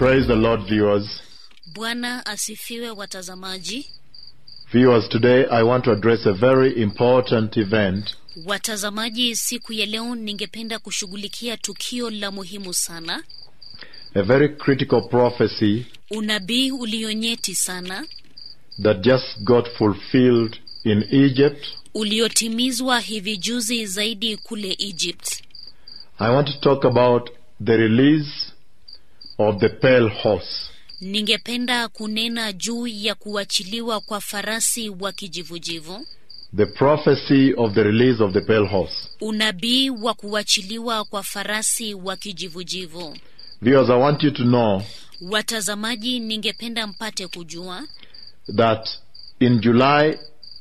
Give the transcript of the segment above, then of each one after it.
Praise the Lord, viewers. Bwana asifiwe watazamaji. Viewers, today I want to address a very important event Watazamaji, siku ya leo ningependa kushughulikia tukio la muhimu sana, a very critical prophecy unabii ulionyeti sana that just got fulfilled in Egypt. uliotimizwa hivi juzi zaidi kule Egypt. I want to talk about the release of the pale horse. Ningependa kunena juu ya kuachiliwa kwa farasi wa kijivujivu, The prophecy of the release of the pale horse. unabii wa kuachiliwa kwa farasi wa kijivujivu. Viewers, I want you to know Watazamaji, ningependa mpate kujua that in July,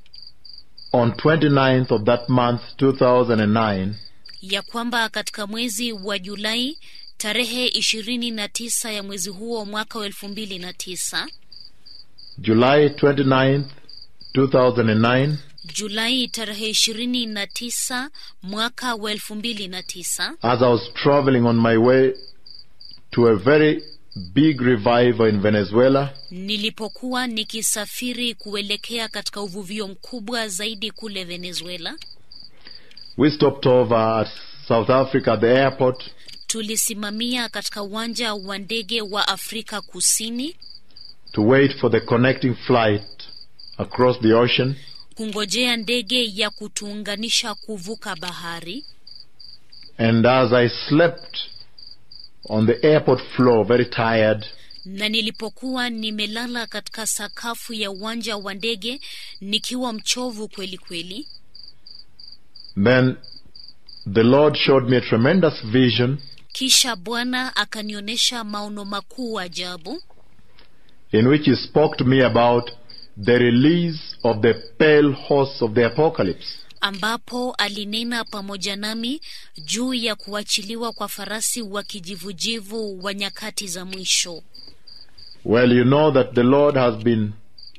on 29th of that month, 2009, ya kwamba katika mwezi wa Julai tarehe ishirini na tisa ya mwezi huo mwaka wa elfu mbili na tisa July 29th, 2009, Julai tarehe ishirini na tisa mwaka wa elfu mbili na tisa as I was traveling on my way to a very big revival in Venezuela, nilipokuwa nikisafiri kuelekea katika uvuvio mkubwa zaidi kule Venezuela, we stopped over at South Africa at the airport tulisimamia katika uwanja wa ndege wa Afrika Kusini to wait for the connecting flight across the ocean. kungojea ndege ya kutuunganisha kuvuka bahari. And as I slept on the airport floor, very tired, na nilipokuwa nimelala katika sakafu ya uwanja wa ndege nikiwa mchovu kweli kweli, then the Lord showed me a tremendous vision kisha Bwana akanionyesha maono makuu ajabu, in which He spoke to me about the release of the pale horse of the apocalypse. ambapo alinena pamoja nami juu ya kuachiliwa kwa farasi wa kijivujivu wa nyakati za mwisho. Well, you know that the Lord has been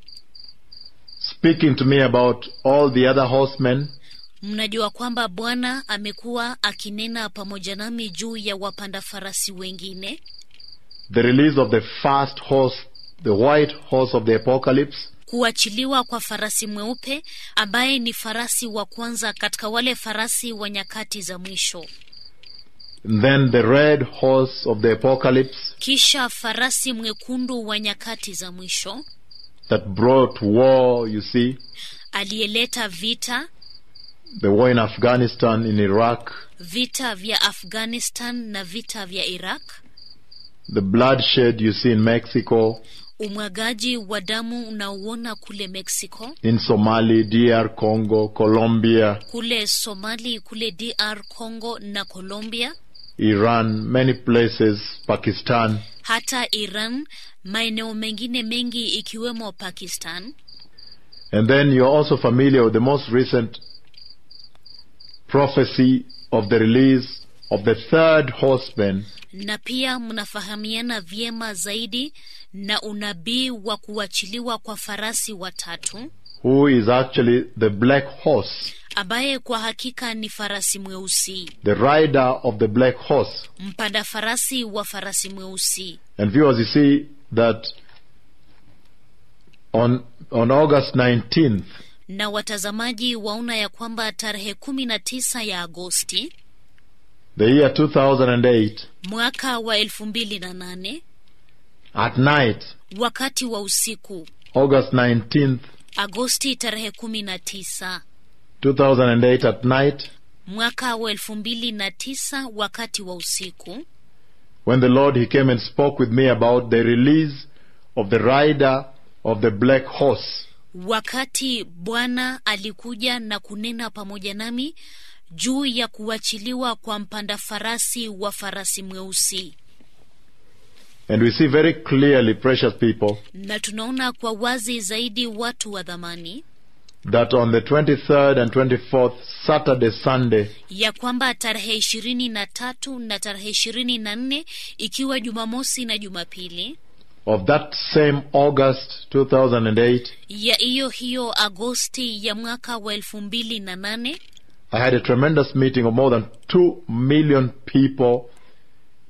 speaking to me about all the other horsemen Mnajua kwamba Bwana amekuwa akinena pamoja nami juu ya wapanda farasi wengine, the release of the first horse, the white horse of the apocalypse, kuachiliwa kwa farasi mweupe ambaye ni farasi wa kwanza katika wale farasi wa nyakati za mwisho, and then the red horse of the apocalypse kisha farasi mwekundu wa nyakati za mwisho that brought war, you see, aliyeleta vita the war in Afghanistan, in Iraq, vita vya Afghanistan na vita vya Iraq, the bloodshed you see in Mexico, umwagaji wa damu unaouona kule Mexico, in Somali, DR Congo, Colombia, kule Somali, kule DR Congo na Colombia, Iran, many places, Pakistan, hata Iran, maeneo mengine mengi ikiwemo Pakistan. And then you're also familiar with the most recent prophecy of the release of the third horseman, na pia mnafahamiana vyema zaidi na unabii wa kuachiliwa kwa farasi watatu who is actually the black horse, ambaye kwa hakika ni farasi mweusi, the rider of the black horse. mpanda farasi wa farasi mweusi. And viewers, you see that on on August 19th, Na watazamaji waona ya kwamba tarehe kumi na tisa ya Agosti the year 2008, mwaka wa elfu mbili na nane at night, wakati wa usiku, August 19th, Agosti tarehe kumi na tisa 2008 at night, mwaka wa elfu mbili na tisa wakati wa usiku when the Lord He came and spoke with me about the release of the rider of the black horse. wakati Bwana alikuja na kunena pamoja nami juu ya kuachiliwa kwa mpanda farasi wa farasi mweusi, And we see very clearly, precious people, na tunaona kwa wazi zaidi watu wa dhamani that on the 23rd and 24th, Saturday, Sunday, ya kwamba tarehe ishirini na tatu na tarehe ishirini na nne ikiwa Jumamosi na Jumapili of that same August 2008, ya hiyo hiyo Agosti ya mwaka wa elfu mbili na nane I had a tremendous meeting of more than 2 million people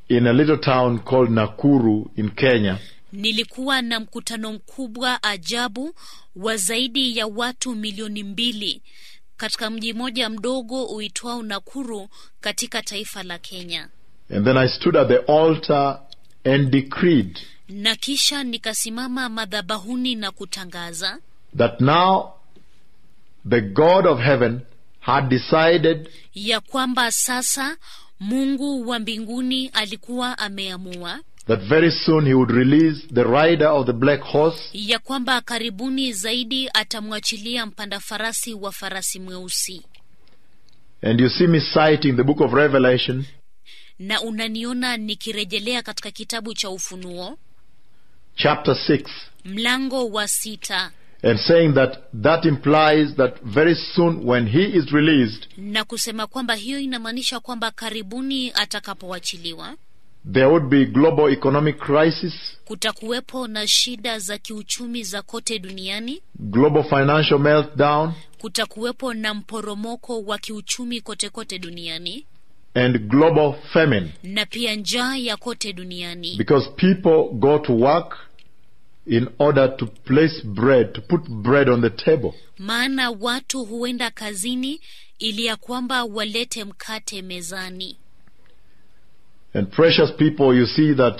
in a little town called Nakuru in Kenya. nilikuwa na mkutano mkubwa ajabu wa zaidi ya watu milioni mbili katika mji mmoja mdogo uitwao Nakuru katika taifa la Kenya. And then I stood at the altar and decreed Na kisha nikasimama madhabahuni na kutangaza that now the God of heaven had decided ya kwamba sasa Mungu wa mbinguni alikuwa ameamua that very soon he would release the rider of the black horse ya kwamba karibuni zaidi atamwachilia mpanda farasi wa farasi mweusi. And you see me citing the book of Revelation, Na unaniona nikirejelea katika kitabu cha Ufunuo chapter 6, mlango wa sita and saying that that implies that very soon when he is released, na kusema kwamba hiyo inamaanisha kwamba karibuni atakapoachiliwa there would be global economic crisis, kutakuwepo na shida za kiuchumi za kote duniani, global financial meltdown, kutakuwepo na mporomoko wa kiuchumi kote kote duniani and global famine. na pia njaa ya kote duniani, Because people go to work in order to place bread, to put bread on the table. maana watu huenda kazini ili ya kwamba walete mkate mezani. And precious people, you see that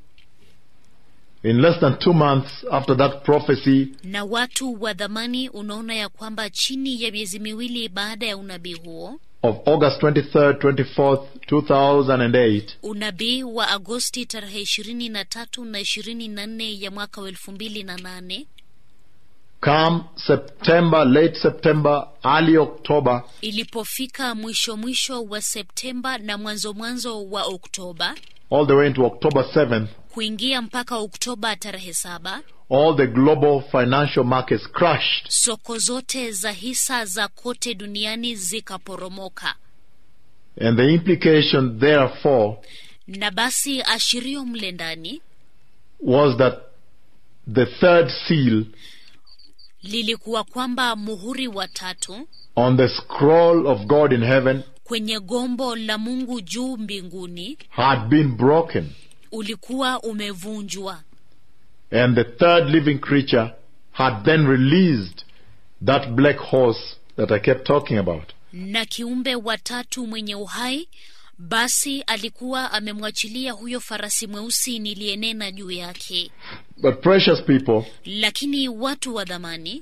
in less than two months after that prophecy, Na watu wa dhamani, unaona ya kwamba chini ya miezi miwili baada ya unabii huo, of August 23rd, 24th, 2008, unabii wa Agosti tarehe ishirini na tatu na ishirini na nne ya mwaka wa elfu mbili na nane come September, late September, early October, ilipofika mwisho mwisho wa Septemba na mwanzo mwanzo wa Oktoba all the way into October 7th, kuingia mpaka Oktoba tarehe saba, all the global financial markets crashed. soko zote za hisa za kote duniani zikaporomoka, And the implication, therefore, na basi ashirio mle ndani was that the third seal lilikuwa kwamba muhuri wa tatu on the scroll of God in heaven kwenye gombo la Mungu juu mbinguni had been broken. ulikuwa umevunjwa, And the third living creature had then released that black horse that I kept talking about. na kiumbe wa tatu mwenye uhai basi alikuwa amemwachilia huyo farasi mweusi niliyenena juu yake. But precious people, Lakini watu wa dhamani,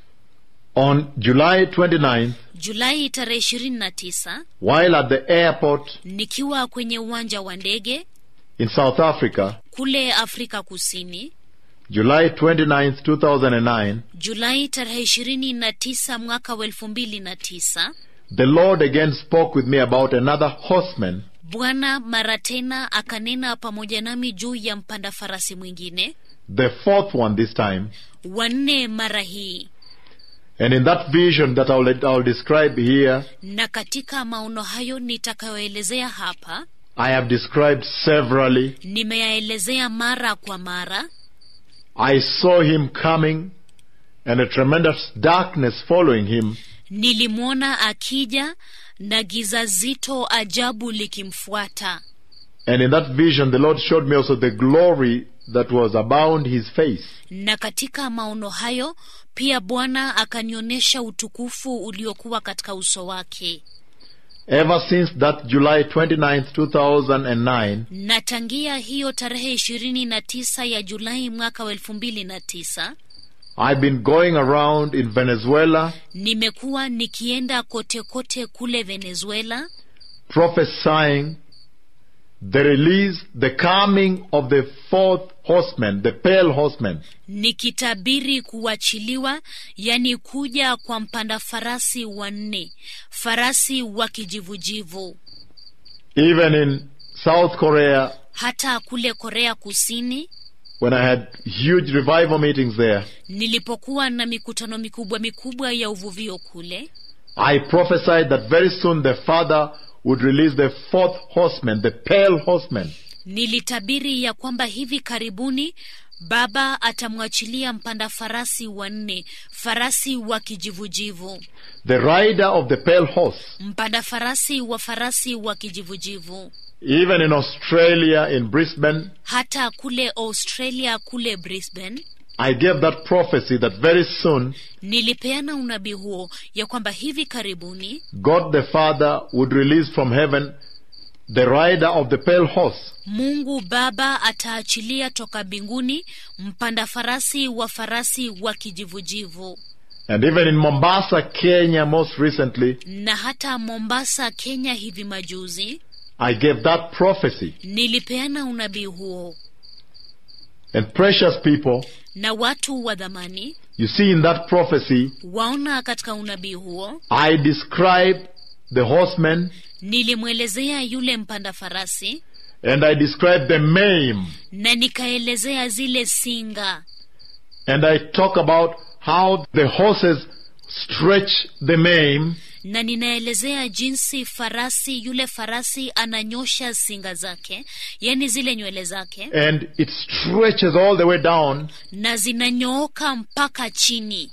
on July 29th, Julai tarehe ishirini na tisa while at the airport nikiwa kwenye uwanja wa ndege in South Africa, kule Afrika Kusini, July 29th, 2009, Julai tarehe ishirini na tisa mwaka wa elfu mbili na tisa the Lord again spoke with me about another horseman Bwana mara tena akanena pamoja nami juu ya mpanda farasi mwingine the fourth one this time. wanne mara hii, And in that vision that I'll, I'll describe here, na katika maono hayo nitakayoelezea hapa I have described severally. nimeyaelezea mara kwa mara. I saw him coming and a tremendous darkness following him. Nilimwona akija na giza zito ajabu likimfuata, And in that vision, the Lord showed me also the glory that was abound his face. na katika maono hayo pia Bwana akanionyesha utukufu uliokuwa katika uso wake. Ever since that July 29th, 2009, Na tangia hiyo tarehe ishirini na tisa ya Julai mwaka wa elfu mbili na tisa I've been going around in Venezuela nimekuwa nikienda kote kote kule Venezuela prophesying the release, the coming of the fourth horseman, the pale horseman. nikitabiri kuachiliwa, yani kuja kwa mpanda farasi wanne, farasi wa kijivujivu. Even in South Korea, Hata kule Korea Kusini when I had huge revival meetings there, nilipokuwa na mikutano mikubwa mikubwa ya uvuvio kule, I prophesied that very soon the Father would release the fourth horseman, the pale horseman. nilitabiri ya kwamba hivi karibuni Baba atamwachilia mpanda farasi wanne, farasi wa kijivujivu, The rider of the pale horse mpanda farasi wa farasi wa kijivujivu. even in Australia, in Brisbane, hata kule Australia, kule Brisbane. I gave that prophecy that very soon Nilipeana unabii huo ya kwamba hivi karibuni God the Father would release from heaven the rider of the pale horse. Mungu Baba ataachilia toka mbinguni mpanda farasi wa farasi wa kijivujivu. And even in Mombasa, Kenya, most recently, Na hata Mombasa, Kenya hivi majuzi I gave that prophecy. nilipeana unabii huo, And precious people, na watu wa dhamani you see in that prophecy, waona katika unabii huo I describe the horseman nilimwelezea yule mpanda farasi and I describe the mame. na nikaelezea zile singa And I talk about how the horses stretch the mame na ninaelezea jinsi farasi yule farasi ananyosha singa zake, yani zile nywele zake, and it stretches all the way down. na zinanyooka mpaka chini.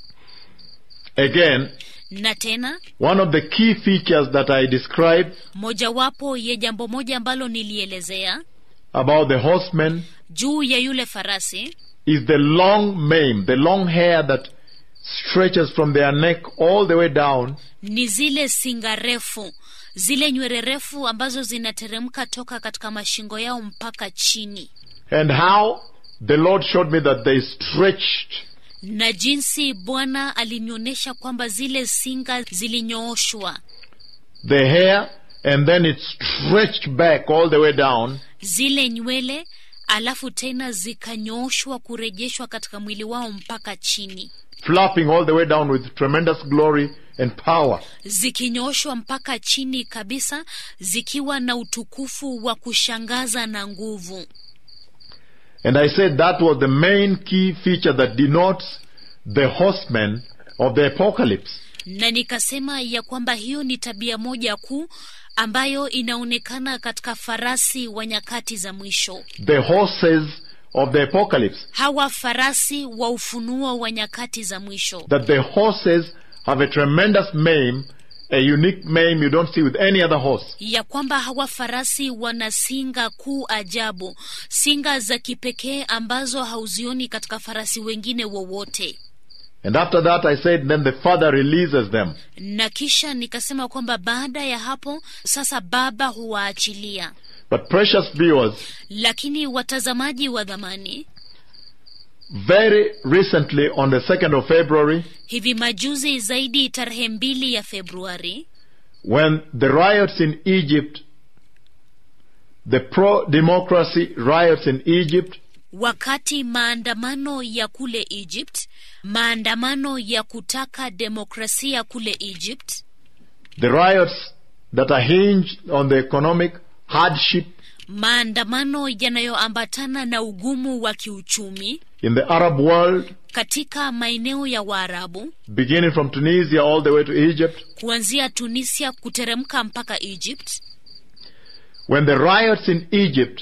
Again, Na tena one of the key features that I describe mojawapo ya jambo moja ambalo nilielezea about the horsemen juu ya yule farasi is the long mane, the long hair that stretches from their neck all the way down ni zile singa refu, zile nywele refu ambazo zinateremka toka katika mashingo yao mpaka chini, and how the Lord showed me that they stretched na jinsi Bwana alinionyesha kwamba zile singa zilinyooshwa, the hair and then it stretched back all the way down zile nywele alafu tena zikanyooshwa kurejeshwa katika mwili wao mpaka chini, flapping all the way down with tremendous glory and power. zikinyooshwa mpaka chini kabisa, zikiwa na utukufu wa kushangaza na nguvu. And I said that was the main key feature that denotes the horsemen of the apocalypse. na nikasema ya kwamba hiyo ni tabia moja kuu ambayo inaonekana katika farasi wa nyakati za mwisho. The horses of the apocalypse. Hawa farasi wa ufunuo wa nyakati za mwisho, That the horses have a tremendous mane, a unique mane you don't see with any other horse. ya kwamba hawa farasi wana singa kuu ajabu, singa za kipekee ambazo hauzioni katika farasi wengine wowote. And after that I said then the Father releases them. Na kisha nikasema kwamba baada ya hapo sasa Baba huwaachilia. But precious viewers, Lakini watazamaji wa dhamani, very recently on the 2nd of February, hivi majuzi zaidi, tarehe mbili ya Februari, when the riots in Egypt, the pro-democracy riots in Egypt, wakati maandamano ya kule Egypt, maandamano ya kutaka demokrasia kule Egypt, the riots that are hinged on the economic hardship maandamano yanayoambatana na ugumu wa kiuchumi in the Arab world, katika maeneo ya Waarabu, beginning from Tunisia all the way to Egypt, kuanzia Tunisia kuteremka mpaka Egypt, when the riots in Egypt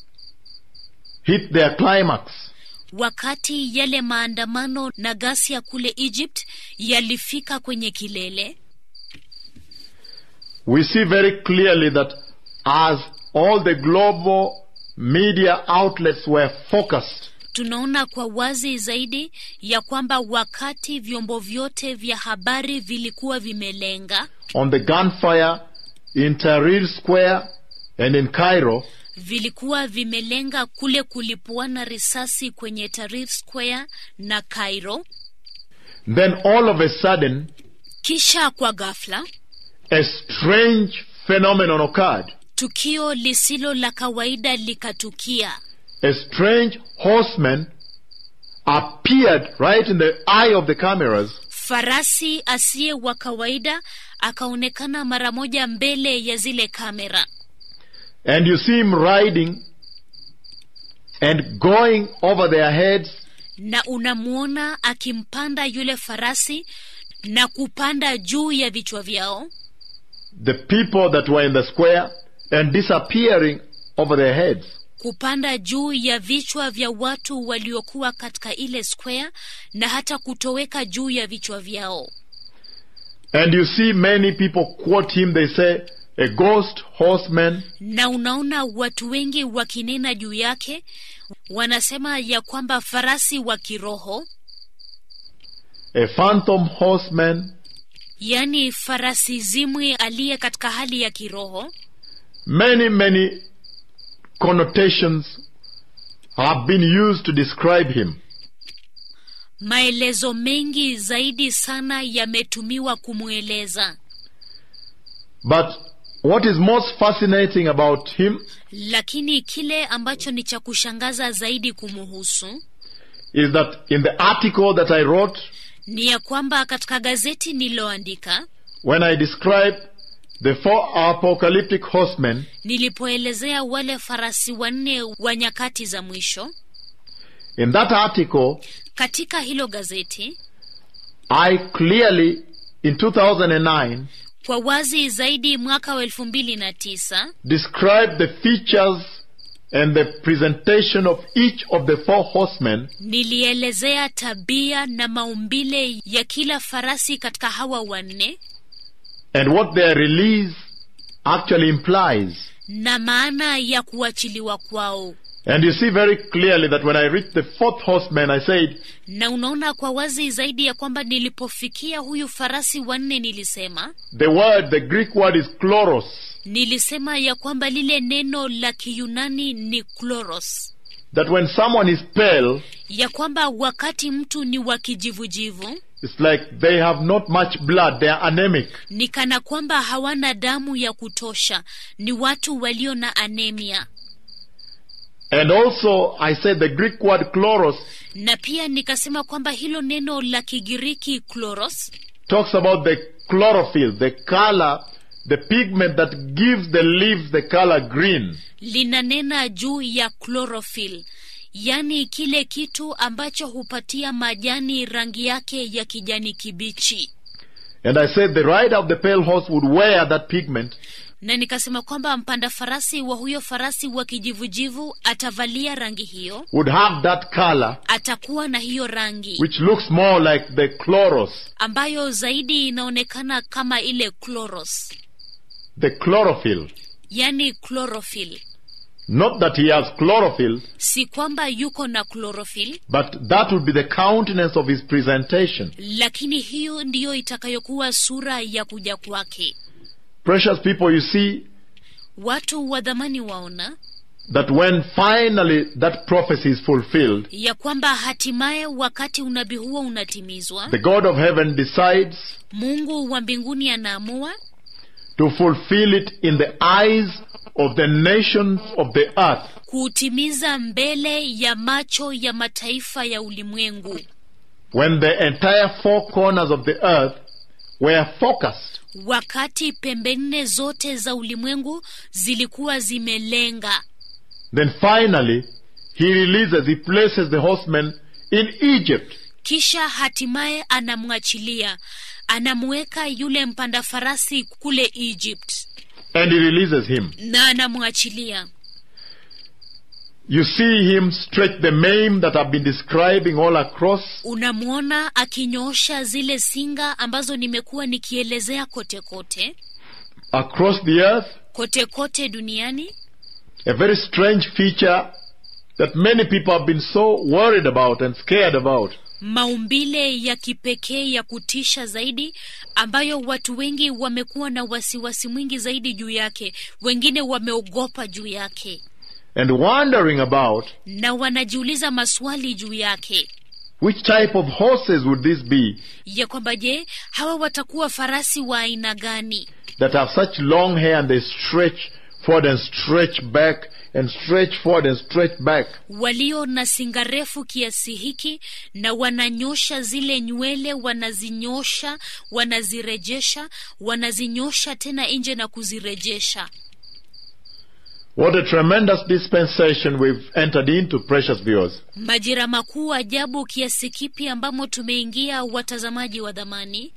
hit their climax, wakati yale maandamano na ghasia kule Egypt yalifika kwenye kilele, we see very clearly that as all the global media outlets were focused tunaona kwa wazi zaidi ya kwamba wakati vyombo vyote vya habari vilikuwa vimelenga on the gunfire in Tahrir Square and in Cairo, vilikuwa vimelenga kule kulipuana risasi kwenye Tahrir Square na Cairo. then all of a sudden Kisha kwa ghafla a strange phenomenon occurred. tukio lisilo la kawaida likatukia. A strange horseman appeared right in the eye of the cameras Farasi asiye wa kawaida akaonekana mara moja mbele ya zile kamera, and you see him riding and going over their heads na unamwona akimpanda yule farasi na kupanda juu ya vichwa vyao, the people that were in the square and disappearing over their heads. kupanda juu ya vichwa vya watu waliokuwa katika ile square na hata kutoweka juu ya vichwa vyao. And you see many people quote him, they say, a ghost horseman, na unaona watu wengi wakinena juu yake, wanasema ya kwamba farasi wa kiroho, a phantom horseman, yaani farasi zimwi aliye katika hali ya kiroho. many, many connotations have been used to describe him. Maelezo mengi zaidi sana yametumiwa kumweleza, But what is most fascinating about him lakini kile ambacho ni cha kushangaza zaidi kumuhusu is that in the article that I wrote, ni ya kwamba katika gazeti nililoandika when I described the four apocalyptic horsemen, nilipoelezea wale farasi wanne wa nyakati za mwisho, in that article, katika hilo gazeti I clearly, in 2009, kwa wazi zaidi mwaka wa elfu mbili na tisa described the features and the presentation of each of the four horsemen nilielezea tabia na maumbile ya kila farasi katika hawa wanne and what their release actually implies. na maana ya kuachiliwa kwao. And you see very clearly that when I reached the fourth horseman, I said, Na unaona kwa wazi zaidi ya kwamba nilipofikia huyu farasi wanne, nilisema the word, the Greek word is chloros. nilisema ya kwamba lile neno la Kiyunani ni kloros, That when someone is pale, ya kwamba wakati mtu ni wa kijivujivu it's like they have not much blood, they are anemic. ni kana kwamba hawana damu ya kutosha, ni watu walio na anemia. And also, I said the Greek word chloros Na pia nikasema kwamba hilo neno la Kigiriki kloros talks about the chlorophyll, the color, the pigment that gives the leaves the color green. linanena juu ya chlorophyll, yaani kile kitu ambacho hupatia majani rangi yake ya kijani kibichi. And I said the rider of the pale horse would wear that pigment Na nikasema kwamba mpanda farasi wa huyo farasi wa kijivujivu atavalia rangi hiyo, would have that color atakuwa na hiyo rangi which looks more like the chloros, ambayo zaidi inaonekana kama ile chloros, the chlorophyll. yaani chlorophyll. Not that he has chlorophyll, Si kwamba yuko na chlorophyll, but that would be the countenance of his presentation. lakini hiyo ndiyo itakayokuwa sura ya kuja kwake. Precious people, you see Watu wa dhamani waona that when finally that prophecy is fulfilled, ya kwamba hatimaye wakati unabii huo unatimizwa, the God of heaven decides Mungu wa mbinguni anaamua to fulfill it in the eyes of the nations of the earth. kuutimiza mbele ya macho ya mataifa ya ulimwengu, When the entire four corners of the earth were focused wakati pembe nne zote za ulimwengu zilikuwa zimelenga. Then finally, he releases, he places the horseman in Egypt. Kisha hatimaye anamwachilia, anamweka yule mpanda farasi kule Egypt And he releases him. na anamwachilia. You see him stretch the mane that I've been describing all across. Unamwona akinyoosha zile singa ambazo nimekuwa nikielezea kote kote across the earth. kote kote duniani, A very strange feature that many people have been so worried about and scared about. maumbile ya kipekee ya kutisha zaidi ambayo watu wengi wamekuwa na wasiwasi mwingi zaidi juu yake, wengine wameogopa juu yake And wondering about na wanajiuliza maswali juu yake which type of horses would this be ya kwamba je, hawa watakuwa farasi wa aina gani that have such long hair and they stretch forward and stretch back and stretch forward and stretch back. walio na singa refu kiasi hiki na wananyosha zile nywele, wanazinyosha, wanazirejesha, wanazinyosha tena nje na kuzirejesha. What a tremendous dispensation we've entered into, precious viewers. Majira makuu ajabu kiasi kipi ambamo tumeingia, watazamaji wa dhamani.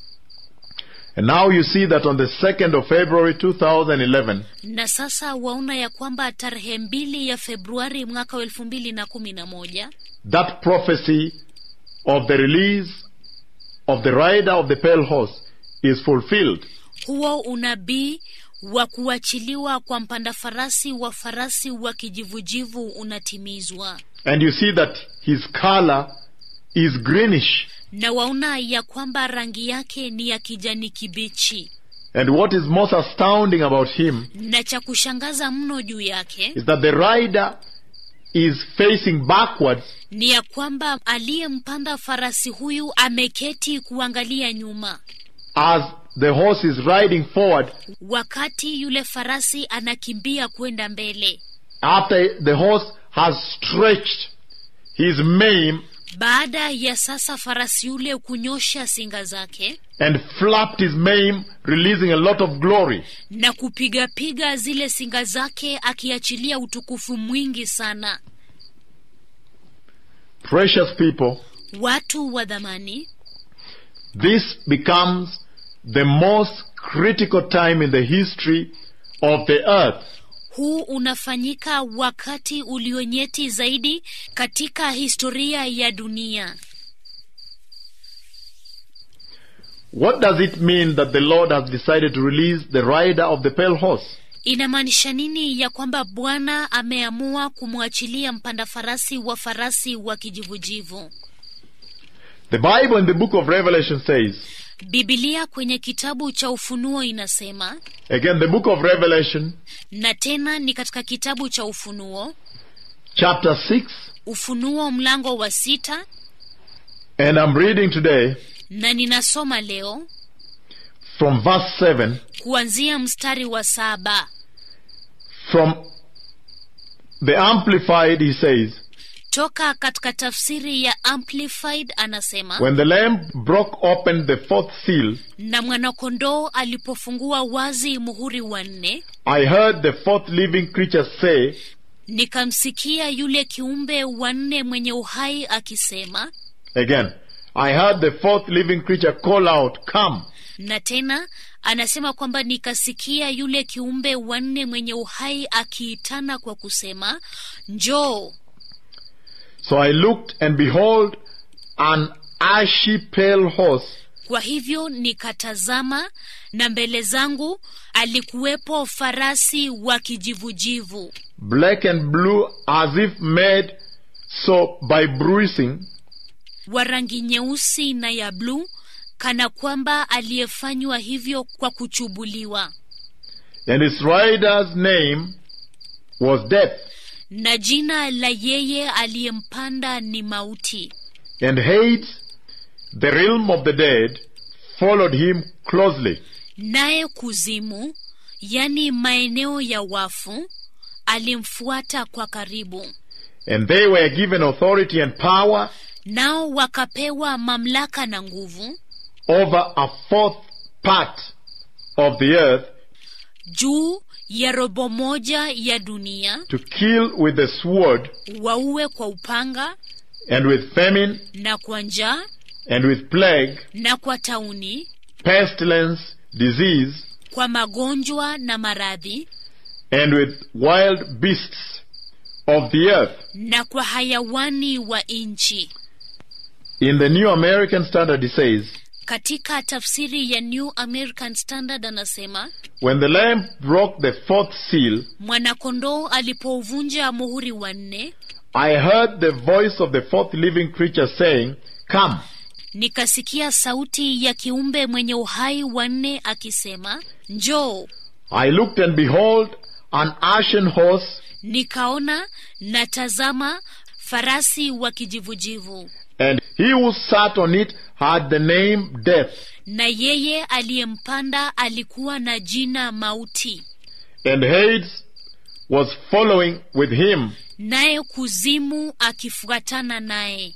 And now you see that on the 2nd of February 2011, Na sasa waona ya kwamba tarehe mbili ya Februari mwaka wa elfu mbili na kumi na moja that prophecy of the release of the rider of the pale horse is fulfilled. huo unabii wa kuachiliwa kwa mpanda farasi wa farasi wa kijivujivu unatimizwa And you see that his color is greenish. na waona ya kwamba rangi yake ni ya kijani kibichi And what is most astounding about him na cha kushangaza mno juu yake is that the rider is facing backwards ni ya kwamba aliyempanda farasi huyu ameketi kuangalia nyuma as the horse is riding forward wakati yule farasi anakimbia kwenda mbele after the horse has stretched his mane baada ya sasa farasi yule kunyosha singa zake and flapped his mane, releasing a lot of glory. na kupigapiga zile singa zake akiachilia utukufu mwingi sana Precious people, watu wa dhamani this becomes the most critical time in the history of the earth. huu unafanyika wakati ulionyeti zaidi katika historia ya dunia What does it mean that the Lord has decided to release the rider of the pale horse? inamaanisha nini ya kwamba bwana ameamua kumwachilia mpanda farasi wa farasi wa kijivujivu The Bible in the book of Revelation says, bibilia kwenye kitabu cha ufunuo inasema again, the book of Revelation, na tena ni katika kitabu cha ufunuo chapter 6, ufunuo mlango wa sita and I'm reading today na ninasoma leo from verse 7 kuanzia mstari wa saba from the Amplified, he says, toka katika tafsiri ya amplified anasema When the Lamb broke open the fourth seal, na mwanakondoo alipofungua wazi muhuri wa nne I heard the fourth living creature say, nikamsikia yule kiumbe wa nne mwenye uhai akisema again, I heard the fourth living creature call out, Come. na tena anasema kwamba nikasikia yule kiumbe wa nne mwenye uhai akiitana kwa kusema njoo So I looked, and behold, an ashy pale horse, kwa hivyo nikatazama na mbele zangu alikuwepo farasi wa kijivujivu black and blue, as if made so by bruising, wa rangi nyeusi na ya bluu kana kwamba aliyefanywa hivyo kwa kuchubuliwa and its rider's name was Death, na jina la yeye aliyempanda ni mauti and Hades, the realm of the dead, followed him closely. naye kuzimu yani maeneo ya wafu alimfuata kwa karibu And they were given authority and power nao wakapewa mamlaka na nguvu over a fourth part of the earth juu ya robo moja ya dunia to kill with the sword waue kwa upanga and with famine na kwa njaa and with plague, na kwa tauni pestilence, disease, kwa magonjwa na maradhi and with wild beasts of the earth. na kwa hayawani wa nchi In the New American Standard, it says, katika tafsiri ya new american standard anasema When the Lamb broke the fourth seal, mwanakondoo alipouvunja muhuri wa nne I heard the voice of the fourth living creature saying, Come. nikasikia sauti ya kiumbe mwenye uhai wa nne akisema njoo I looked and behold, an ashen horse, nikaona na tazama farasi wa kijivujivu and he who sat on it had the name Death, na yeye aliyempanda alikuwa na jina mauti and Hades was following with him. naye kuzimu akifuatana naye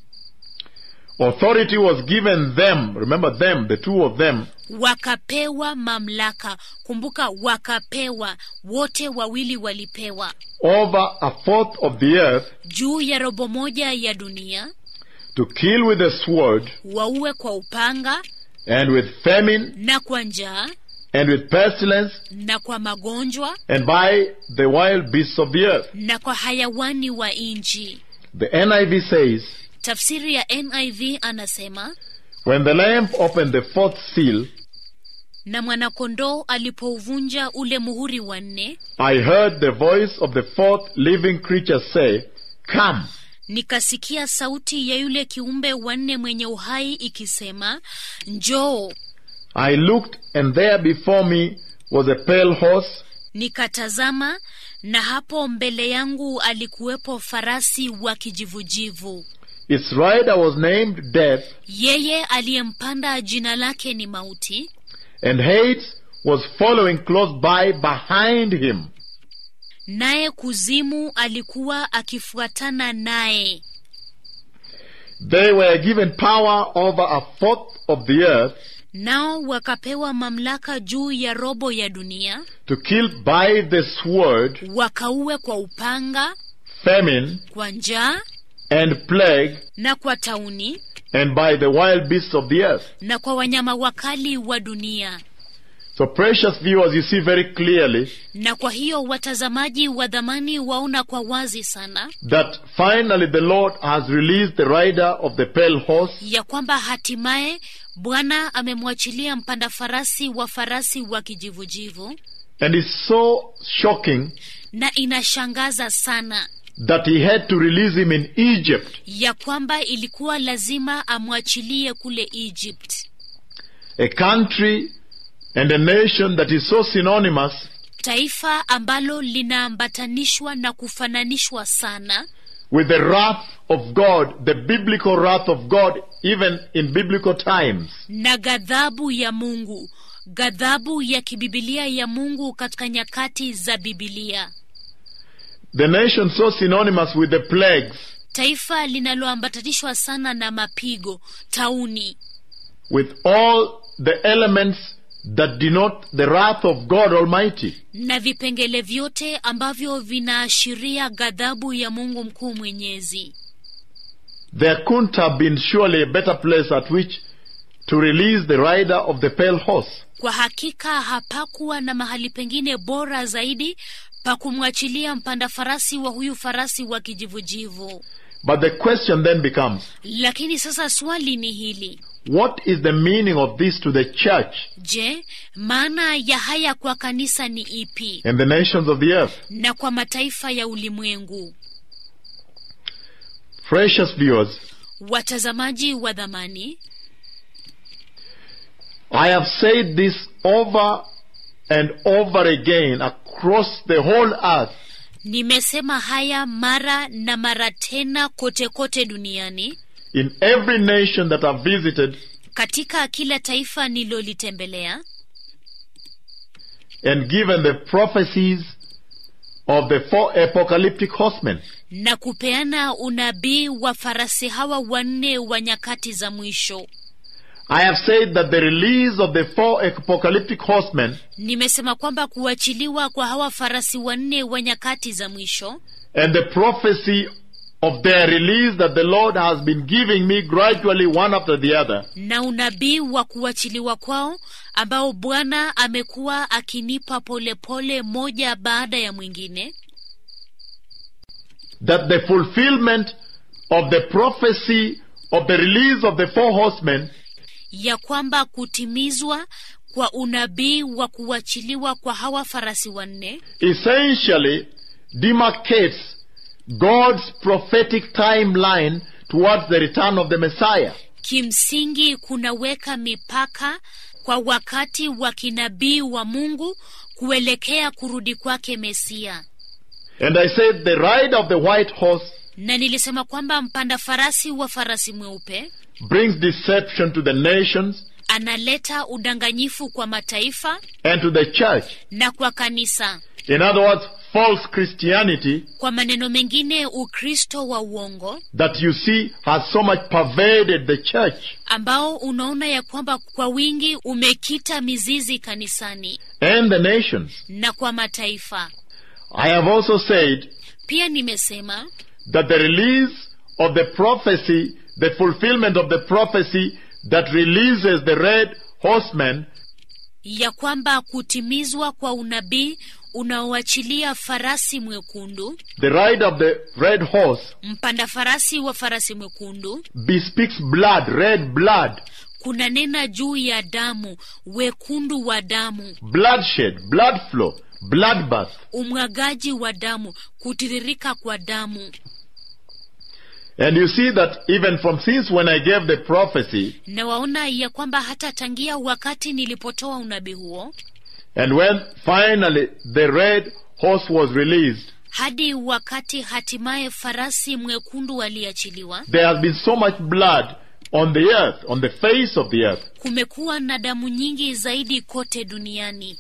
Authority was given them, remember them, the two of them, wakapewa mamlaka kumbuka wakapewa wote wawili walipewa over a fourth of the earth juu ya robo moja ya dunia to kill with the sword, waue kwa upanga and with famine, na kwa njaa and with pestilence, na kwa magonjwa and by the wild beasts of the earth. na kwa hayawani wa nchi The NIV says, tafsiri ya niv anasema When the Lamb opened the fourth seal, na mwanakondoo alipouvunja ule muhuri wa nne I heard the voice of the fourth living creature say, Come. nikasikia sauti ya yule kiumbe wa nne mwenye uhai ikisema njoo I looked, and there before me was a pale horse, nikatazama na hapo mbele yangu alikuwepo farasi wa kijivujivu its rider was named Death, yeye aliyempanda jina lake ni mauti and Hades was following close by behind him. naye kuzimu alikuwa akifuatana naye They were given power over a fourth of the earth nao wakapewa mamlaka juu ya robo ya dunia to kill by the sword, wakauwe kwa upanga famine, kwa njaa and plague, na kwa tauni and by the wild beasts of the earth. na kwa wanyama wakali wa dunia So, precious viewers, you see very clearly na kwa hiyo watazamaji wa dhamani waona kwa wazi sana that finally the Lord has released the rider of the pale horse ya kwamba hatimaye bwana amemwachilia mpanda farasi wa farasi wa kijivujivu and it's so shocking na inashangaza sana that he had to release him in Egypt. ya kwamba ilikuwa lazima amwachilie kule egypt a country and a nation that is so synonymous taifa ambalo linaambatanishwa na kufananishwa sana with the wrath of God, the biblical wrath of God, even in biblical times. na ghadhabu ya mungu ghadhabu ya kibibilia ya mungu katika nyakati za bibilia The nation so synonymous with the plagues, taifa linaloambatanishwa sana na mapigo tauni with all the elements that denote the wrath of God Almighty. na vipengele vyote ambavyo vinaashiria ghadhabu ya mungu mkuu mwenyezi There couldn't have been surely a better place at which to release the rider of the pale horse. kwa hakika hapakuwa na mahali pengine bora zaidi pa kumwachilia mpanda farasi wa huyu farasi wa kijivujivu But the question then becomes, lakini sasa swali ni hili what is the meaning of this to the church je maana ya haya kwa kanisa ni ipi and the nations of the earth? na kwa mataifa ya ulimwengu Precious viewers, watazamaji wa dhamani I have said this over and over again across the whole earth nimesema haya mara na mara tena kote kote duniani in every nation that I've visited katika kila taifa nilolitembelea and given the prophecies of the four apocalyptic horsemen. na kupeana unabii wa farasi hawa wanne wa nyakati za mwisho I have said that the release of the four apocalyptic horsemen nimesema kwamba kuachiliwa kwa hawa farasi wanne wa nyakati za mwisho and the prophecy of their release that the Lord has been giving me gradually one after the other na unabii wa kuachiliwa kwao ambao bwana amekuwa akinipa polepole moja baada ya mwingine that the fulfillment of the prophecy of the release of the four horsemen ya kwamba kutimizwa kwa unabii wa kuachiliwa kwa hawa farasi wanne essentially demarcates God's prophetic timeline towards the return of the Messiah. kimsingi kunaweka mipaka kwa wakati wa kinabii wa mungu kuelekea kurudi kwake mesia And I said the rider of the white horse na nilisema kwamba mpanda farasi wa farasi mweupe brings deception to the nations analeta udanganyifu kwa mataifa and to the church. na kwa kanisa In other words, false Christianity kwa maneno mengine ukristo wa uongo that you see has so much pervaded the church ambao unaona ya kwamba kwa wingi umekita mizizi kanisani and the nations. na kwa mataifa I have also said pia nimesema that the release of the prophecy, the fulfillment of the prophecy that releases the red horseman ya kwamba kutimizwa kwa unabii unaoachilia farasi mwekundu the rider of the red horse mpanda farasi wa farasi mwekundu bespeaks blood, red blood, kunanena juu ya damu wekundu wa damu bloodshed, blood flow, bloodbath. umwagaji wa damu kutiririka kwa damu And you see that even from since when I gave the prophecy, na waona ya kwamba hata tangia wakati nilipotoa unabii huo and when finally the red horse was released, hadi wakati hatimaye farasi mwekundu aliachiliwa there has been so much blood on the earth, on the face of the earth. kumekuwa na damu nyingi zaidi kote duniani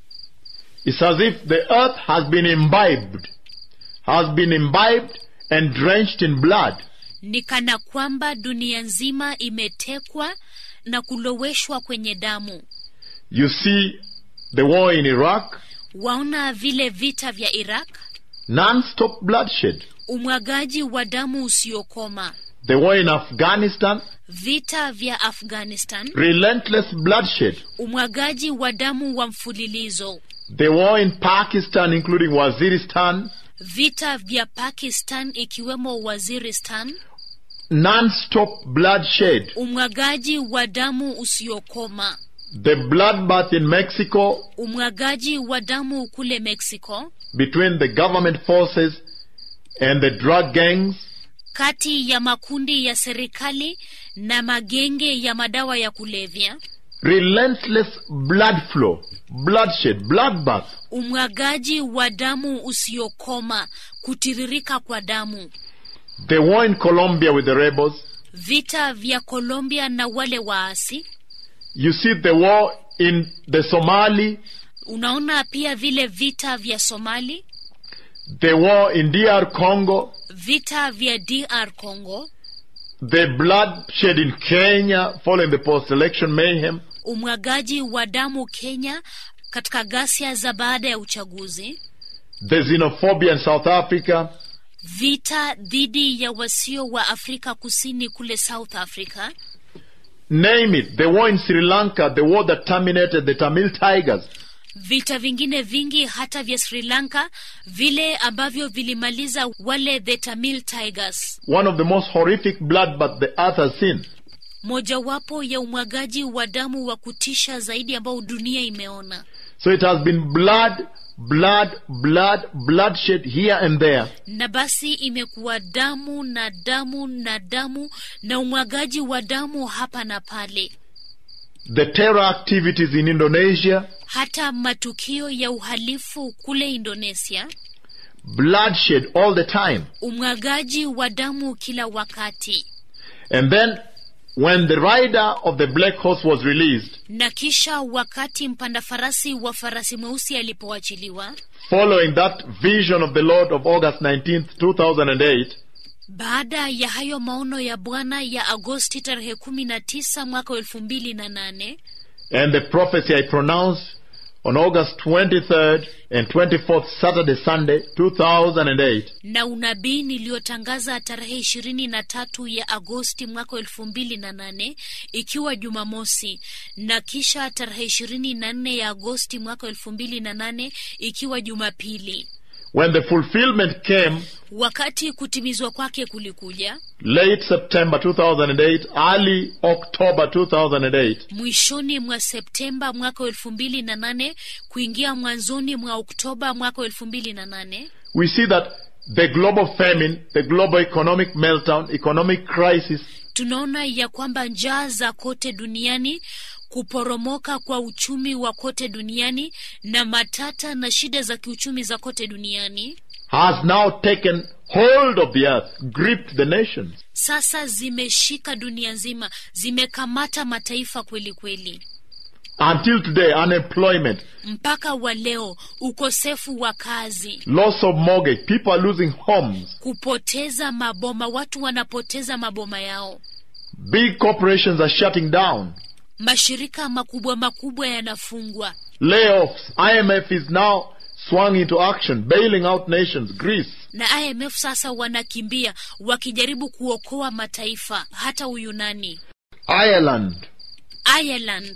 It's as if the earth has been imbibed, has been imbibed and drenched in blood. ni kana kwamba dunia nzima imetekwa na kuloweshwa kwenye damu You see the war in Iraq, waona vile vita vya iraq non-stop bloodshed. umwagaji wa damu usiokoma The war in Afghanistan, vita vya afghanistan relentless bloodshed. umwagaji wa damu wa mfululizo The war in Pakistan, including Waziristan, vita vya pakistan ikiwemo waziristan non-stop bloodshed. umwagaji wa damu usiokoma The bloodbath in Mexico umwagaji wa damu kule mexico between the government forces and the drug gangs. kati ya makundi ya serikali na magenge ya madawa ya kulevya Relentless blood flow, bloodshed, bloodbath. umwagaji wa damu usiokoma kutiririka kwa damu The war in Colombia with the rebels. vita vya colombia na wale waasi You see the war in the Somali, unaona pia vile vita vya somali the war in DR Congo, vita vya dr congo the bloodshed in Kenya following the post-election mayhem. umwagaji wa damu kenya katika ghasia za baada ya uchaguzi the xenophobia in South Africa, vita dhidi ya wasio wa afrika kusini kule south africa name it, the war in Sri Lanka, the war that terminated the Tamil Tigers, vita vingine vingi hata vya sri lanka vile ambavyo vilimaliza wale the tamil tigers one of the most horrific bloodbath the earth has seen. mojawapo ya umwagaji wa damu wa kutisha zaidi ambao dunia imeona So it has been blood, blood, blood, bloodshed here and there. na basi imekuwa damu na damu na damu na umwagaji wa damu hapa na pale The terror activities in Indonesia, hata matukio ya uhalifu kule indonesia bloodshed all the time. umwagaji wa damu kila wakati And then when the rider of the black horse was released, na kisha wakati mpanda farasi wa farasi mweusi alipoachiliwa following that vision of the Lord of August 19th, 2008, baada ya hayo maono ya bwana ya agosti tarehe kumi na tisa mwaka wa elfu mbili na nane and the prophecy I pronounced on August 23rd and 24th, Saturday, Sunday, 2008, na unabii niliyotangaza tarehe ishirini na tatu ya agosti mwaka wa elfu mbili na nane ikiwa jumamosi na kisha tarehe ishirini na nne ya agosti mwaka wa elfu mbili na nane ikiwa jumapili when the fulfillment came wakati kutimizwa kwake kulikuja late September 2008, early October 2008, mwishoni mwa septemba mwaka wa elfu mbili na nane kuingia mwanzoni mwa oktoba mwaka wa elfu mbili na nane we see that the global famine, the global economic meltdown, economic crisis, tunaona ya kwamba njaa za kote duniani kuporomoka kwa uchumi wa kote duniani na matata na shida za kiuchumi za kote duniani has now taken hold of the earth, gripped the nations. sasa zimeshika dunia nzima zimekamata mataifa kweli kweli Until today, unemployment, mpaka wa leo ukosefu wa kazi loss of mortgage, people are losing homes, kupoteza maboma watu wanapoteza maboma yao big corporations are shutting down, mashirika makubwa makubwa yanafungwa layoffs. IMF is now swung into action, bailing out nations, Greece, na imf sasa wanakimbia wakijaribu kuokoa mataifa hata uyunani Ireland, ireland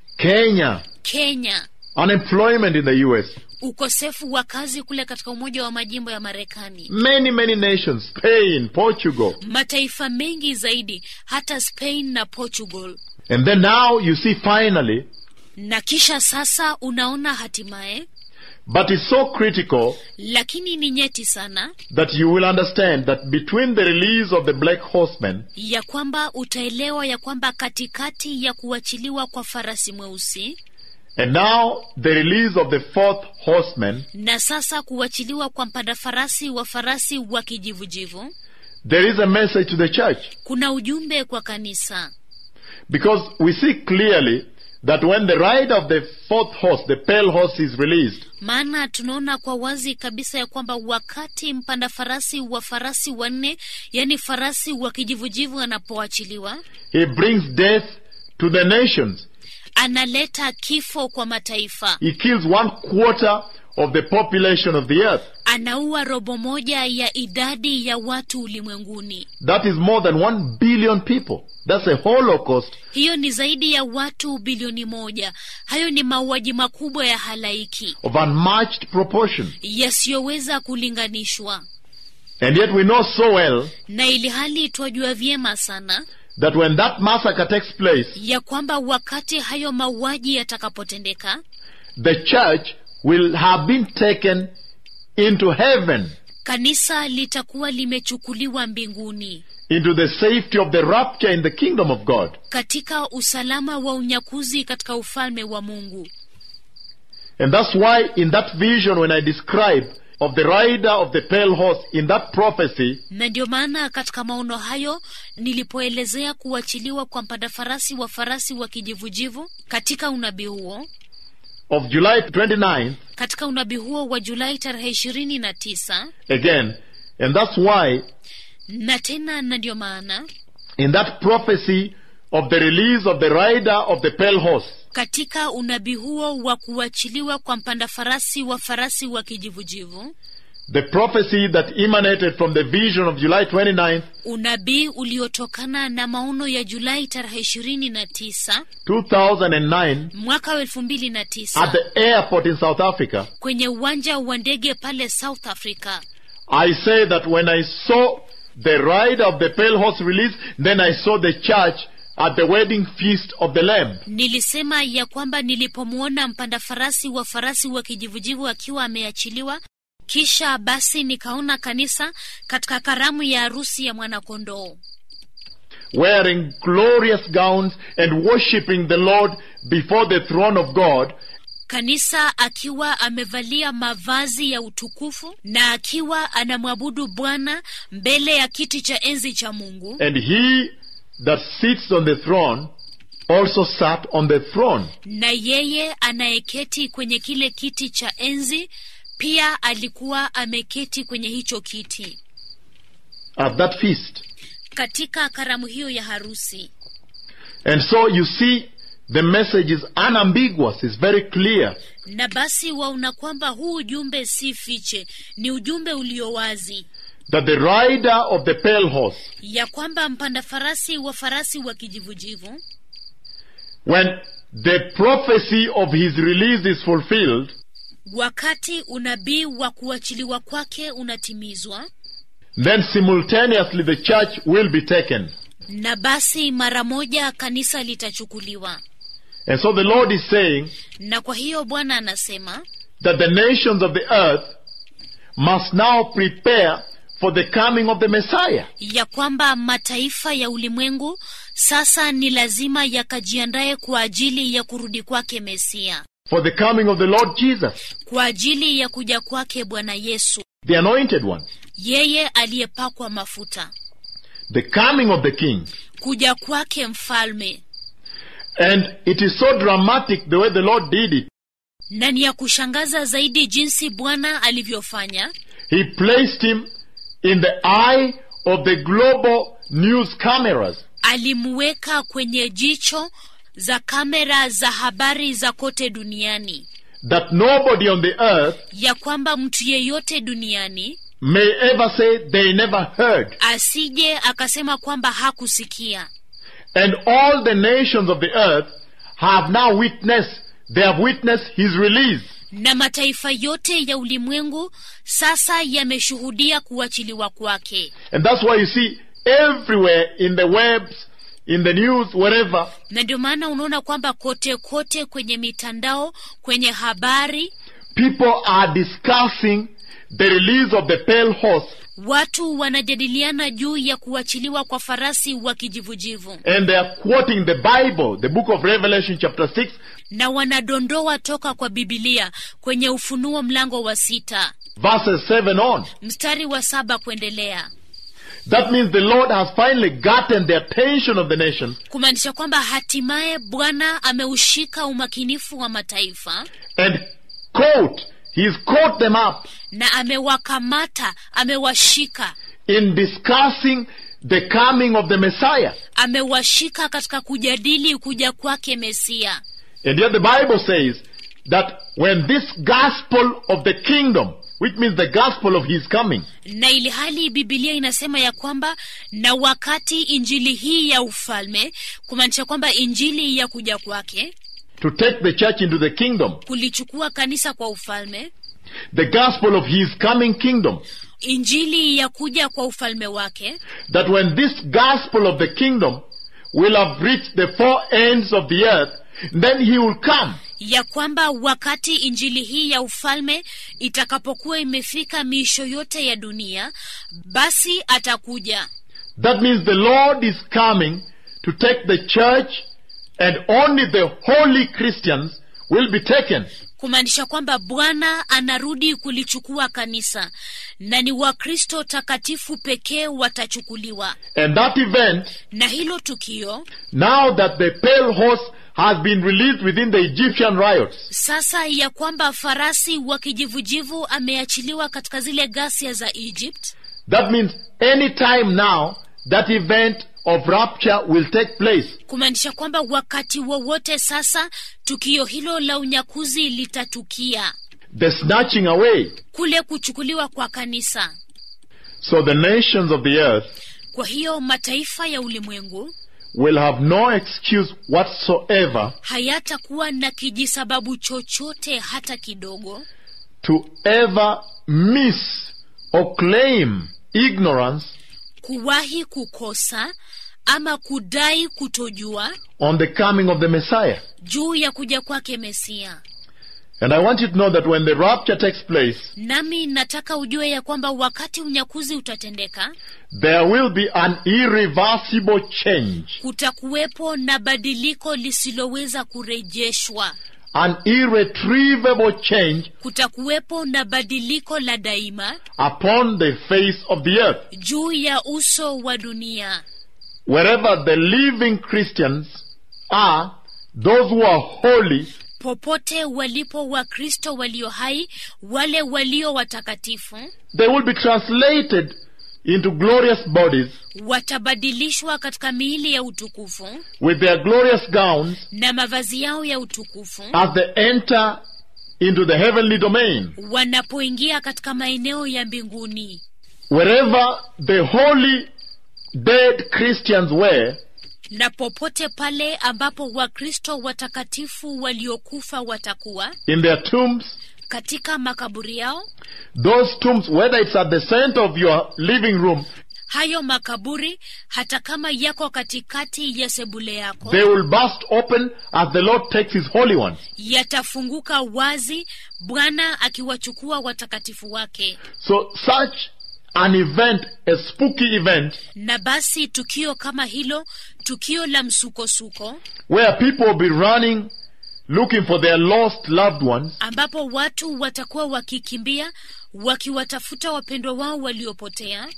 Kenya, kenya unemployment in the US, ukosefu wa kazi kule katika umoja wa majimbo ya marekani many, many nations, Spain, Portugal, mataifa mengi zaidi hata spain na portugal And then now you see finally, na kisha sasa unaona hatimaye but it's so critical lakini ni nyeti sana that you will understand that between the release of the black horseman ya kwamba utaelewa ya kwamba katikati ya kuachiliwa kwa farasi mweusi and now the release of the fourth horseman, na sasa kuachiliwa kwa mpanda farasi wa farasi wa kijivujivu there is a message to the church. kuna ujumbe kwa kanisa Because we see clearly that when the rider of the fourth horse, the pale horse, is released, maana tunaona kwa wazi kabisa ya kwamba wakati mpanda farasi wa farasi wanne yaani farasi wa kijivujivu anapoachiliwa he brings death to the nations. analeta kifo kwa mataifa He kills one quarter of the population of the earth. anaua robo moja ya idadi ya watu ulimwenguni That is more than one billion people. That's a holocaust hiyo ni zaidi ya watu bilioni moja hayo ni mauaji makubwa ya halaiki of unmatched proportion. yasiyoweza kulinganishwa And yet we know so well na ili hali twajua vyema sana that when that massacre takes place, ya kwamba wakati hayo mauaji yatakapotendeka the church will have been taken into heaven, kanisa litakuwa limechukuliwa mbinguni into the safety of the rapture in the kingdom of God. katika usalama wa unyakuzi katika ufalme wa mungu And that's why in that vision when I describe of the rider of the pale horse in that prophecy, na ndio maana katika maono hayo nilipoelezea kuachiliwa kwa mpanda farasi wa farasi wa kijivujivu katika unabii huo of July 29th, katika unabii huo wa julai tarehe ishirini na tisa again, and that's why na tena na ndio maana in that prophecy of the release of the rider of the pale horse, katika unabii huo wa kuachiliwa kwa mpanda farasi wa farasi wa kijivujivu the prophecy that emanated from the vision of July 29th, unabii uliotokana na maono ya julai tarehe ishirini na tisa 2009, mwaka wa elfu mbili na at tisa the airport in South Africa, kwenye uwanja wa ndege pale south africa I say that when I saw the rider of the pale horse released, then I saw the church at the wedding feast of the Lamb. nilisema ya kwamba nilipomwona mpanda farasi wa farasi wa kijivujivu akiwa ameachiliwa kisha basi nikaona kanisa katika karamu ya harusi ya mwanakondoo wearing glorious gowns and worshiping the Lord before the throne of God, kanisa akiwa amevalia mavazi ya utukufu na akiwa anamwabudu bwana mbele ya kiti cha enzi cha mungu and he that sits on the throne also sat on the throne. na yeye anayeketi kwenye kile kiti cha enzi pia alikuwa ameketi kwenye hicho kiti at that feast. katika karamu hiyo ya harusi And so you see, the message is unambiguous, it's very clear. na basi waona kwamba huu ujumbe si fiche ni ujumbe ulio wazi That the rider of the pale horse, ya kwamba mpanda farasi wa farasi wa kijivujivu when the prophecy of his release is fulfilled, wakati unabii wa kuachiliwa kwake unatimizwa then simultaneously the church will be taken. na basi mara moja kanisa litachukuliwa And so the Lord is saying na kwa hiyo bwana anasema that the nations of the earth must now prepare for the coming of the Messiah. ya kwamba mataifa ya ulimwengu sasa ni lazima yakajiandaye kwa ajili ya kurudi kwake mesia For the coming of the Lord Jesus, kwa ajili ya kuja kwake bwana yesu the anointed one. yeye aliyepakwa mafuta The coming of the King. kuja kwake mfalme And it is so dramatic the way the Lord did it. na ni ya kushangaza zaidi jinsi bwana alivyofanya He placed him in the eye of the global news cameras. alimweka kwenye jicho za kamera za habari za kote duniani That nobody on the earth ya kwamba mtu yeyote duniani may ever say they never heard. asije akasema kwamba hakusikia And all the nations of the earth have now witnessed, they have witnessed his release. na mataifa yote ya ulimwengu sasa yameshuhudia kuachiliwa kwake And that's why you see everywhere in the webs, in the news, wherever, na ndio maana unaona kwamba kote kote kwenye mitandao kwenye habari people are discussing the release of the pale horse watu wanajadiliana juu ya kuachiliwa kwa farasi wa kijivujivu and they are quoting the Bible, the book of Revelation, chapter 6, na wanadondoa toka kwa bibilia kwenye ufunuo mlango wa sita verses 7 on. mstari wa saba kuendelea That means the Lord has finally gotten the attention of the nations kumaanisha kwamba hatimaye bwana ameushika umakinifu wa mataifa and caught, he's caught them up na amewakamata amewashika in discussing the coming of the Messiah. amewashika katika kujadili kuja kwake mesia And yet the Bible says that when this gospel of the kingdom, which means the gospel of his coming, na ili hali bibilia inasema ya kwamba na wakati injili hii ya ufalme kumaanisha kwamba injili ya kuja kwake to take the church into the kingdom, kulichukua kanisa kwa ufalme the gospel of his coming kingdom, injili ya kuja kwa ufalme wake that when this gospel of the kingdom will have reached the four ends of the earth, then he will come ya kwamba wakati injili hii ya ufalme itakapokuwa imefika miisho yote ya dunia basi atakuja That means the Lord is coming to take the church and only the holy Christians will be taken. kumaanisha kwamba bwana anarudi kulichukua kanisa na ni wakristo takatifu pekee watachukuliwa And that event, na hilo tukio now that the pale horse has been released within the Egyptian riots, sasa ya kwamba farasi wa kijivujivu ameachiliwa katika zile ghasia za egypt that means any time now that event of rapture will take place. kumaanisha kwamba wakati wowote sasa tukio hilo la unyakuzi litatukia The snatching away. kule kuchukuliwa kwa kanisa So the nations of the earth kwa hiyo mataifa ya ulimwengu will have no excuse whatsoever hayatakuwa na kijisababu chochote hata kidogo to ever miss or claim ignorance kuwahi kukosa ama kudai kutojua on the coming of the Messiah. juu ya kuja kwake mesia And I want you to know that when the rapture takes place, nami nataka ujue ya kwamba wakati unyakuzi utatendeka there will be an irreversible change, kutakuwepo na badiliko lisiloweza kurejeshwa an irretrievable change kutakuwepo na badiliko la daima upon the face of the earth. juu ya uso wa dunia Wherever the living Christians are, those who are holy, popote walipo wakristo walio hai wale walio watakatifu they will be translated into glorious bodies watabadilishwa katika miili ya utukufu with their glorious gowns na mavazi yao ya utukufu as they enter into the heavenly domain. wanapoingia katika maeneo ya mbinguni Wherever the holy dead Christians were, na popote pale ambapo wakristo watakatifu waliokufa watakuwa in their tombs, katika makaburi yao those tombs, whether it's at the center of your living room, hayo makaburi hata kama yako katikati ya sebule yako they will burst open as the Lord takes his holy ones. yatafunguka wazi bwana akiwachukua watakatifu wake So such an event, a spooky event, na basi tukio kama hilo tukio la msukosuko where people will be running, looking for their lost loved ones, ambapo watu watakuwa wakikimbia wakiwatafuta wapendwa wao waliopotea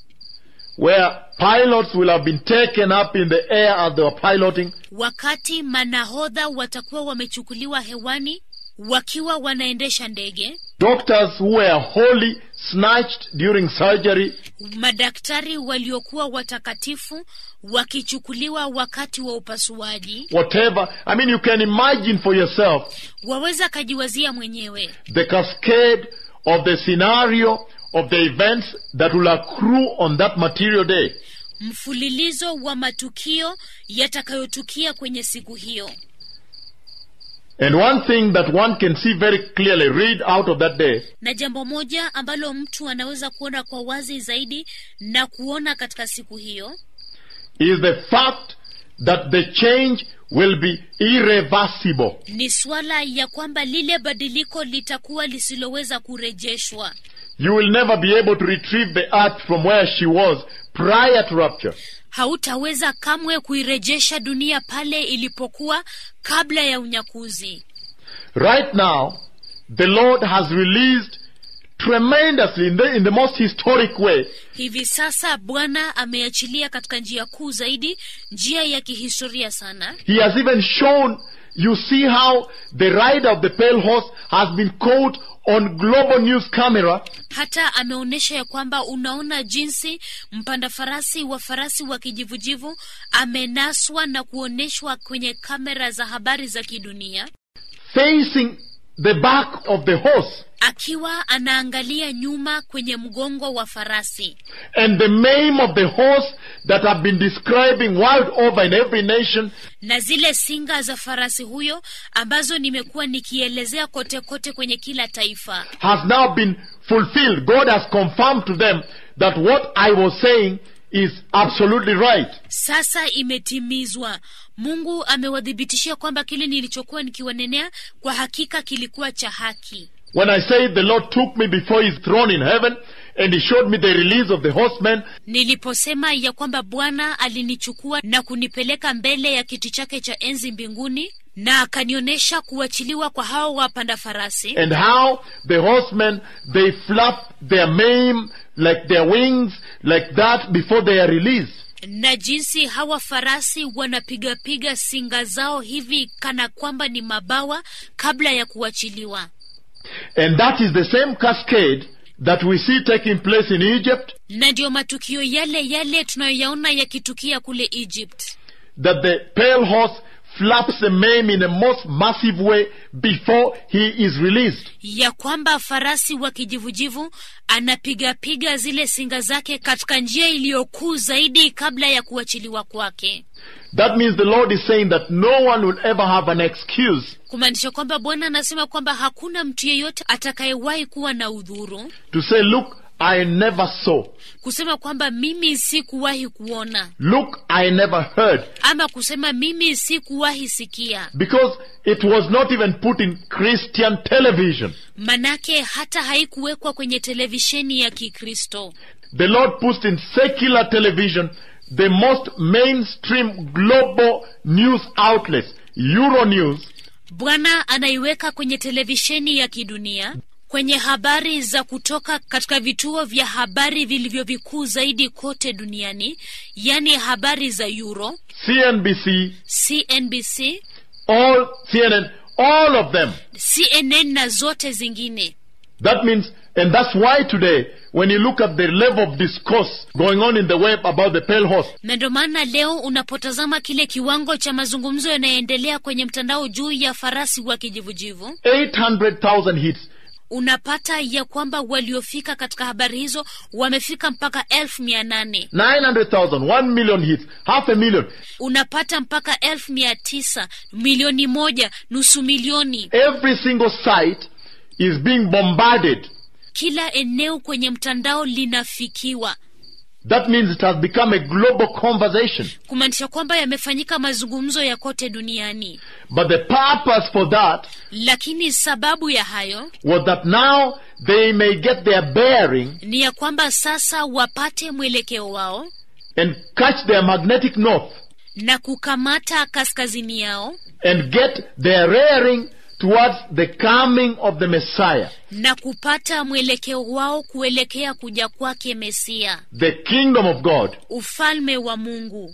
where pilots will have been taken up in the air as they were piloting, wakati manahodha watakuwa wamechukuliwa hewani wakiwa wanaendesha ndege doctors who were holy snatched during surgery, madaktari waliokuwa watakatifu wakichukuliwa wakati wa upasuaji whatever. I mean, you can imagine for yourself waweza kajiwazia mwenyewe the cascade of the scenario of the events that will accrue on that material day. mfululizo wa matukio yatakayotukia kwenye siku hiyo And one thing that one can see very clearly, read out of that day, na jambo moja ambalo mtu anaweza kuona kwa wazi zaidi na kuona katika siku hiyo is the fact that the change will be irreversible. ni swala ya kwamba lile badiliko litakuwa lisiloweza kurejeshwa You will never be able to retrieve the earth from where she was prior to rapture. hautaweza kamwe kuirejesha dunia pale ilipokuwa kabla ya unyakuzi Right now, the Lord has released tremendously in the, in the most historic way hivi sasa bwana ameachilia katika njia kuu zaidi njia ya kihistoria sana He has even shown, you see how the rider of the pale horse has been caught on global news camera hata ameonyesha ya kwamba unaona jinsi mpanda farasi wa farasi wa kijivujivu amenaswa na kuonyeshwa kwenye kamera za habari za kidunia facing the back of the horse. akiwa anaangalia nyuma kwenye mgongo wa farasi And the mane of the horse that have been describing world over in every nation na zile singa za farasi huyo ambazo nimekuwa nikielezea kote kote kwenye kila taifa has now been fulfilled. God has confirmed to them that what I was saying is absolutely right. sasa imetimizwa mungu amewathibitishia kwamba kile nilichokuwa nikiwanenea kwa hakika kilikuwa cha haki When I say the Lord took me before his throne in heaven and he showed me the release of the horsemen, niliposema ya kwamba bwana alinichukua na kunipeleka mbele ya kiti chake cha enzi mbinguni na akanionyesha kuachiliwa kwa hao wapanda farasi and how the horsemen they flap their mane like their wings like that before they are released. na jinsi hawa farasi wanapigapiga singa zao hivi kana kwamba ni mabawa kabla ya kuachiliwa And that is the same cascade that we see taking place in Egypt, na ndiyo matukio yale yale tunayoyaona yakitukia kule egypt that the pale horse flaps the mane in a most massive way before he is released. ya kwamba farasi wa kijivujivu anapigapiga zile singa zake katika njia iliyokuu zaidi kabla ya kuachiliwa kwake That means the Lord is saying that no one will ever have an excuse kumaanisha kwamba bwana anasema kwamba hakuna mtu yeyote atakayewahi kuwa na udhuru to say, Look, I never saw. kusema kwamba mimi sikuwahi kuona Look, I never heard. ama kusema mimi sikuwahi sikia Because it was not even put in Christian television. manake hata haikuwekwa kwenye televisheni ya kikristo The Lord puts in secular television the most mainstream global news outlets, Euronews, bwana anaiweka kwenye televisheni ya kidunia kwenye habari za kutoka katika vituo vya habari vilivyo vikuu zaidi kote duniani yaani habari za euro CNBC, cnbc all CNN, all of them. cnn na zote zingine That means, and that's why today, when you look at the level of discourse going on in the web about the pale horse, na ndio maana leo unapotazama kile kiwango cha mazungumzo yanayoendelea kwenye mtandao juu ya farasi wa kijivujivu 800,000 hits. unapata ya kwamba waliofika katika habari hizo wamefika mpaka elfu mia nane 900,000, 1 million hits, half a million. unapata mpaka elfu mia tisa milioni moja nusu milioni Every single site is being bombarded. kila eneo kwenye mtandao linafikiwa That means it has become a global conversation. kumaanisha kwamba yamefanyika mazungumzo ya kote duniani But the purpose for that lakini sababu ya hayo was that now they may get their bearing ni ya kwamba sasa wapate mwelekeo wao and catch their magnetic north na kukamata kaskazini yao and get their rearing towards the coming of the Messiah, na kupata mwelekeo wao kuelekea kuja kwake mesia the kingdom of God. ufalme wa mungu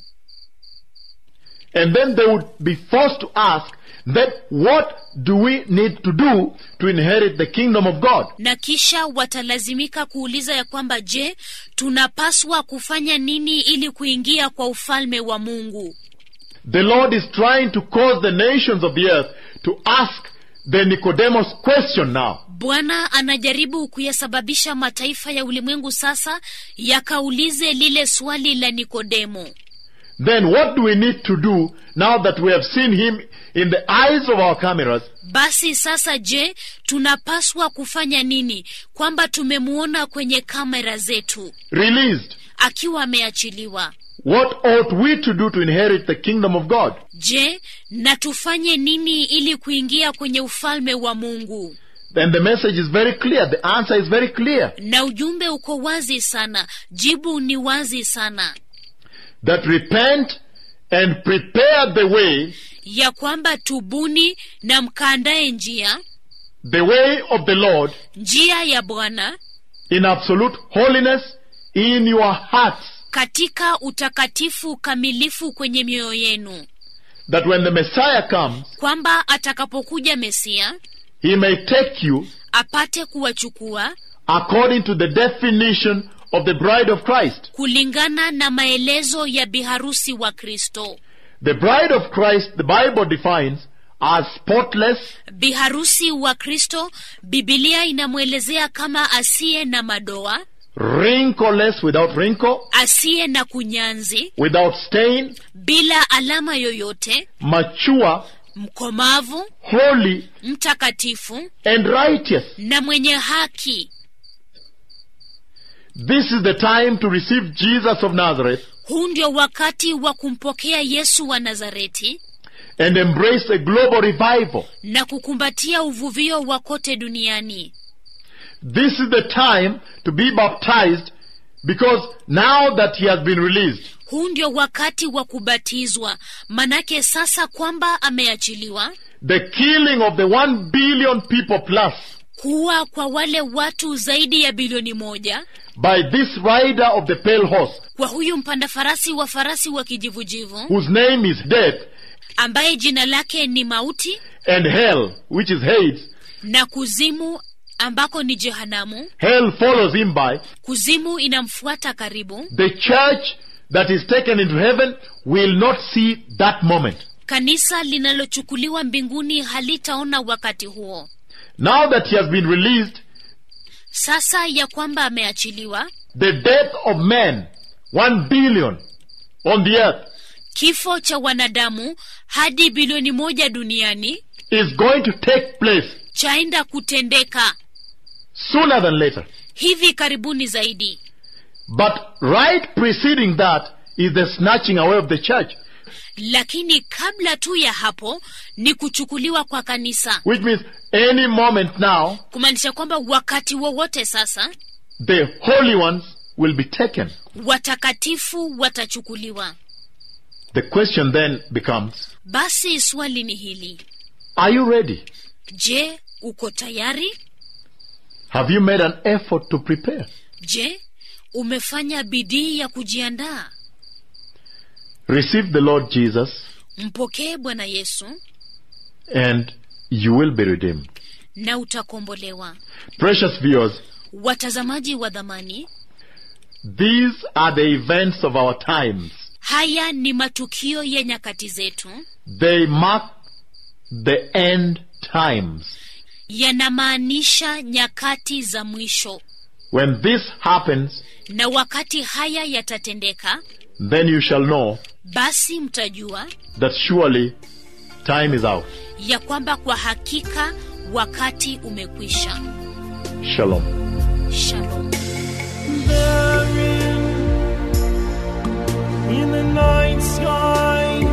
And then they would be forced to ask, then what do we need to do to inherit the kingdom of God? na kisha watalazimika kuuliza ya kwamba je tunapaswa kufanya nini ili kuingia kwa ufalme wa mungu The Lord is trying to cause the nations of the earth to ask the Nicodemus question now. bwana anajaribu kuyasababisha mataifa ya ulimwengu sasa yakaulize lile swali la nikodemo Then what do we need to do now that we have seen him in the eyes of our cameras? basi sasa je tunapaswa kufanya nini kwamba tumemuona kwenye kamera zetu Released. akiwa ameachiliwa what ought we to do to inherit the kingdom of God? je na tufanye nini ili kuingia kwenye ufalme wa mungu Then the message is very clear. The answer is very clear. na ujumbe uko wazi sana jibu ni wazi sana That repent and prepare the way, ya kwamba tubuni na mkaandaye njia the way of the Lord njia ya bwana in absolute holiness in your hearts. katika utakatifu kamilifu kwenye mioyo yenu That when the Messiah comes, kwamba atakapokuja mesia he may take you apate kuwachukua according to the definition of the bride of Christ. kulingana na maelezo ya biharusi wa kristo The bride of Christ, the Bible defines as spotless, biharusi wa kristo bibilia inamwelezea kama asiye na madoa wrinkleless, without wrinkle, asiye na kunyanzi without stain, bila alama yoyote mature, mkomavu holy, mtakatifu and righteous. na mwenye haki This is the time to receive Jesus of Nazareth huu ndio wakati wa kumpokea yesu wa nazareti and embrace a global revival. na kukumbatia uvuvio wa kote duniani This is the time to be baptized because now that he has been released, huu ndio wakati wa kubatizwa manake sasa kwamba ameachiliwa the killing of the one billion people plus kuwa kwa wale watu zaidi ya bilioni moja by this rider of the pale horse, kwa huyu mpanda farasi wa farasi wa kijivujivu whose name is death ambaye jina lake ni mauti and hell, which is Hades. na kuzimu ambako ni jehanamu Hell follows him by. kuzimu inamfuata karibu The church that is taken into heaven will not see that moment. kanisa linalochukuliwa mbinguni halitaona wakati huo Now that he has been released, sasa ya kwamba ameachiliwa the death of men, one billion on the earth, kifo cha wanadamu hadi bilioni moja duniani is going to take place chaenda kutendeka sooner than later. hivi karibuni zaidi But right preceding that is the snatching away of the church, lakini kabla tu ya hapo ni kuchukuliwa kwa kanisa which means any moment now, kumaanisha kwamba wakati wowote sasa the holy ones will be taken. watakatifu watachukuliwa The question then becomes, basi swali ni hili are you ready? je uko tayari Have you made an effort to prepare? je umefanya bidii ya kujiandaa Receive the Lord Jesus mpokee bwana yesu and you will be redeemed. na utakombolewa Precious viewers, watazamaji wa dhamani these are the events of our times. haya ni matukio ya nyakati zetu They mark the end times. yanamaanisha nyakati za mwisho When this happens, na wakati haya yatatendeka then you shall know basi mtajua that surely time is out. ya kwamba kwa hakika wakati umekwisha Shalom. shalom Therein, in the night sky,